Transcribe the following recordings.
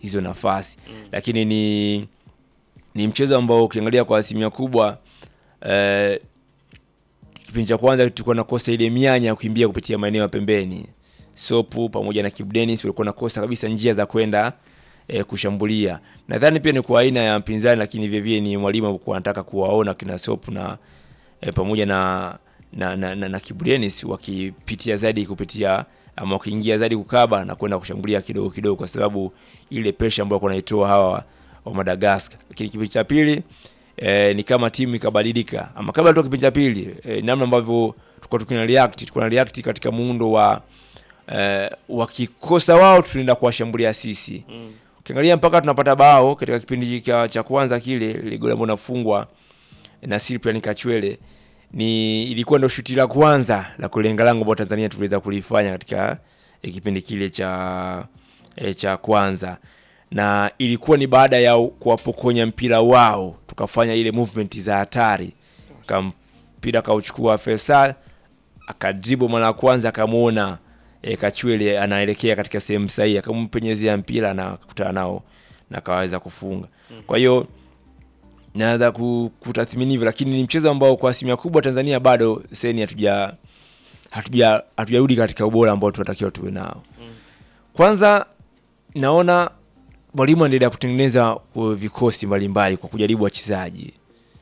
hizo nafasi lakini ni ni mchezo ambao ukiangalia kwa asilimia kubwa eh, kipindi cha kwanza tulikuwa nakosa ile mianya ya kukimbia kupitia maeneo ya pembeni. Sopu pamoja na Kibu Dennis walikuwa nakosa kabisa njia za kwenda e, kushambulia. Nadhani pia ni kwa aina ya mpinzani, lakini vile vile ni mwalimu alikuwa anataka kuwaona kina Sopu na e, pamoja na na, na, na, na Kibu Dennis wakipitia zaidi kupitia ama wakiingia zaidi kukaba na kwenda kushambulia kidogo kidogo, kwa sababu ile pressure ambayo walikuwa wanaitoa hawa wa Madagascar. Lakini kipindi cha pili e, ni kama timu ikabadilika, ama kabla tu kipindi cha pili e, namna ambavyo tulikuwa tukina react tulikuwa na react katika muundo wa e, wakikosa wao tunaenda kuwashambulia sisi Mm. ukiangalia mpaka tunapata bao katika kipindi cha, cha kwanza kile ile goli ambalo nafungwa na Cyprian Kachwele ni ilikuwa ndio shuti la kwanza la kulenga lango ambao Tanzania tuliweza kulifanya katika eh, kipindi kile cha eh, cha kwanza na ilikuwa ni baada ya kuwapokonya mpira wao tukafanya ile movement za hatari kampira kauchukua Faisal akadribo mara ya kwanza akamwona e, Kachwele anaelekea katika sehemu sahihi akampenyezea mpira na kukutana nao na akaweza kufunga. Kwa hiyo naweza ku- kutathmini hivyo, lakini ni mchezo ambao kwa asilimia kubwa Tanzania bado seni hatuja hatuja hatujarudi katika ubora ambao tunatakiwa tuwe nao. Kwanza naona mwalimu anaendelea kutengeneza uh, vikosi mbalimbali kwa kujaribu wachezaji.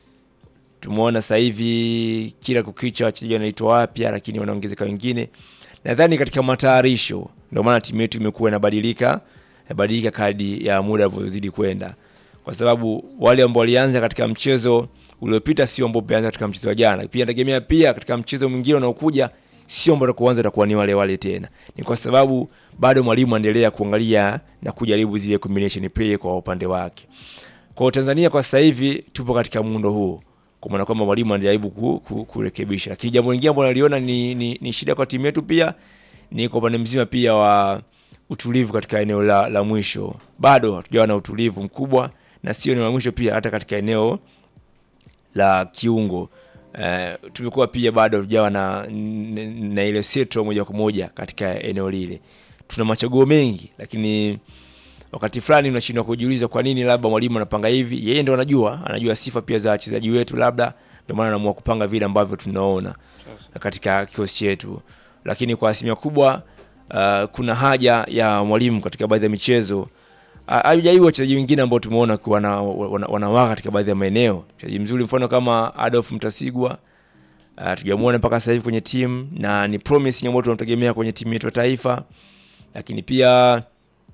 Tumeona sasa hivi kila kukicha wachezaji wanaitwa wapya, lakini wanaongezeka wengine. Nadhani katika matayarisho ndio maana timu yetu imekuwa inabadilika inabadilika kadi ya muda unavyozidi kwenda, kwa sababu wale ambao walianza katika mchezo uliopita sio ambao wameanza katika mchezo wa jana. Pia nategemea pia katika mchezo mwingine unaokuja sio ambao kuanza utakuwa ni wale wale tena. Ni kwa sababu bado mwalimu anaendelea kuangalia na kujaribu zile combination play kwa upande wake. Kwa Tanzania kwa sasa hivi tupo katika muundo huu, kwa maana kwamba mwalimu anajaribu ku, ku, kurekebisha, lakini jambo lingine ambalo naliona ni, ni, ni shida kwa timu yetu pia ni kwa upande mzima pia wa utulivu katika eneo la, la mwisho. Bado hatujawa na utulivu mkubwa, na sio eneo la mwisho pia, hata katika eneo la kiungo eh, tumekuwa pia bado hatujawa na, na, na ile setro moja kwa moja katika eneo lile. Tuna machaguo mengi, lakini wakati fulani unashindwa kujiuliza kwa nini labda mwalimu anapanga hivi. Yeye ndo anajua, anajua sifa pia za wachezaji wetu, labda ndio maana anaamua kupanga vile ambavyo tunaona katika kikosi chetu, lakini kwa asilimia kubwa uh, kuna haja ya mwalimu katika baadhi ya michezo hajajaribu wachezaji wengine ambao tumeona kuwa wana, wana, wanawaka katika baadhi ya maeneo. Mchezaji mzuri mfano kama Adolf Mtasigwa uh, tujamuona mpaka sasa hivi kwenye timu na ni promising ambao tunamtegemea kwenye timu yetu ya taifa, lakini pia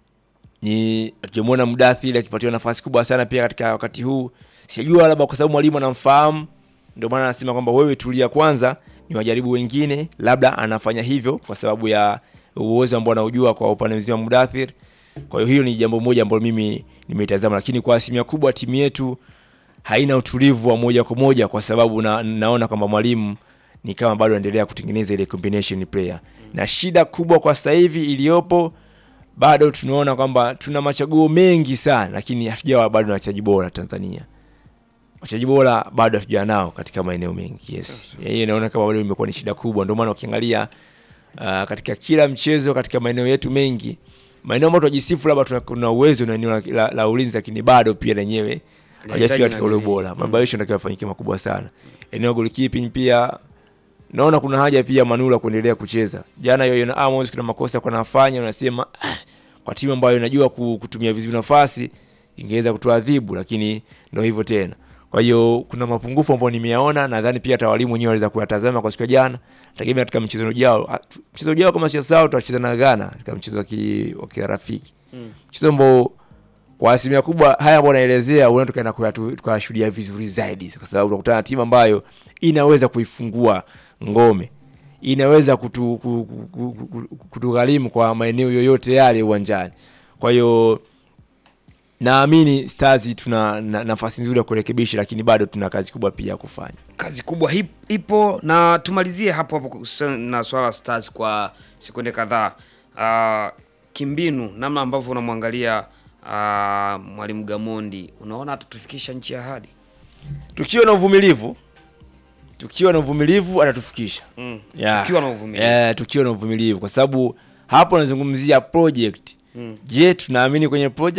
ni tujamuona Mdathiri akipatiwa nafasi kubwa sana pia katika wakati huu. Sijajua labda kwa sababu mwalimu anamfahamu ndio maana anasema kwamba wewe tulia kwanza, ni wajaribu wengine, labda anafanya hivyo kwa sababu ya uwezo ambao anaujua kwa upande mzima Mudathir. Kwa hiyo hiyo ni jambo moja ambalo mimi nimetazama, lakini kwa asilimia kubwa timu yetu haina utulivu wa moja kwa moja, kwa sababu na, naona kwamba mwalimu ni kama bado anaendelea kutengeneza ile combination player, na shida kubwa kwa sasa hivi iliyopo bado tunaona kwamba tuna machaguo mengi sana, lakini hatujawa bado na wachezaji bora Tanzania. Wachezaji bora bado hatujawa nao katika maeneo mengi. Yes, hiyo inaona kama bado imekuwa ni shida kubwa. Ndio maana ukiangalia uh, katika kila mchezo katika maeneo yetu mengi, maeneo ambayo tunajisifu labda tuna- kuna uwezo na eneo la, la, la ulinzi, lakini bado pia lenyewe hajafika katika ule ubora. Maboresho yanatakiwa yafanyike makubwa sana. Eneo goalkeeping pia naona kuna haja pia Manula kuendelea kucheza. Jana Yoyon Amos kuna makosa kwa nafanya, unasema ah, kwa timu ambayo inajua ku- kutumia vizuri nafasi ingeweza kutuadhibu, lakini ndio hivyo tena. Kwa hiyo kuna mapungufu ambayo nimeyaona, nadhani pia hata walimu wenyewe waliweza kuyatazama kwa siku ya jana. Tegemea katika mchezo ujao, ah, tu- mchezo ujao kama sio sawa, tutacheza na Ghana katika mchezo wa ki- wa kirafiki, mchezo ambao kwa asilimia kubwa haya ambayo naelezea huenda tukaenda kuyatu- tukayashuhudia vizuri zaidi, kwa sababu tunakutana na timu ambayo inaweza kuifungua ngome, inaweza kutu, ku- ku- ku- ku- kutugharimu kwa maeneo yoyote yale uwanjani. Kwa hiyo naamini Stars tuna na, nafasi nzuri ya kurekebisha, lakini bado tuna kazi kubwa pia ya kufanya. kazi kubwa hip, ipo na tumalizie hapo hapo kuhusiana na swala la Stars kwa sekunde kadhaa. Uh, kimbinu, namna ambavyo unamwangalia uh, mwalimu Gamondi, unaona atatufikisha nchi ya ahadi? Tukiwa na uvumilivu, tukiwa na uvumilivu atatufikisha Mm. Yeah. Tukiwa na uvumilivu. Eh, tukiwa na uvumilivu kwa sababu hapo nazungumzia project. Je, tunaamini kwenye project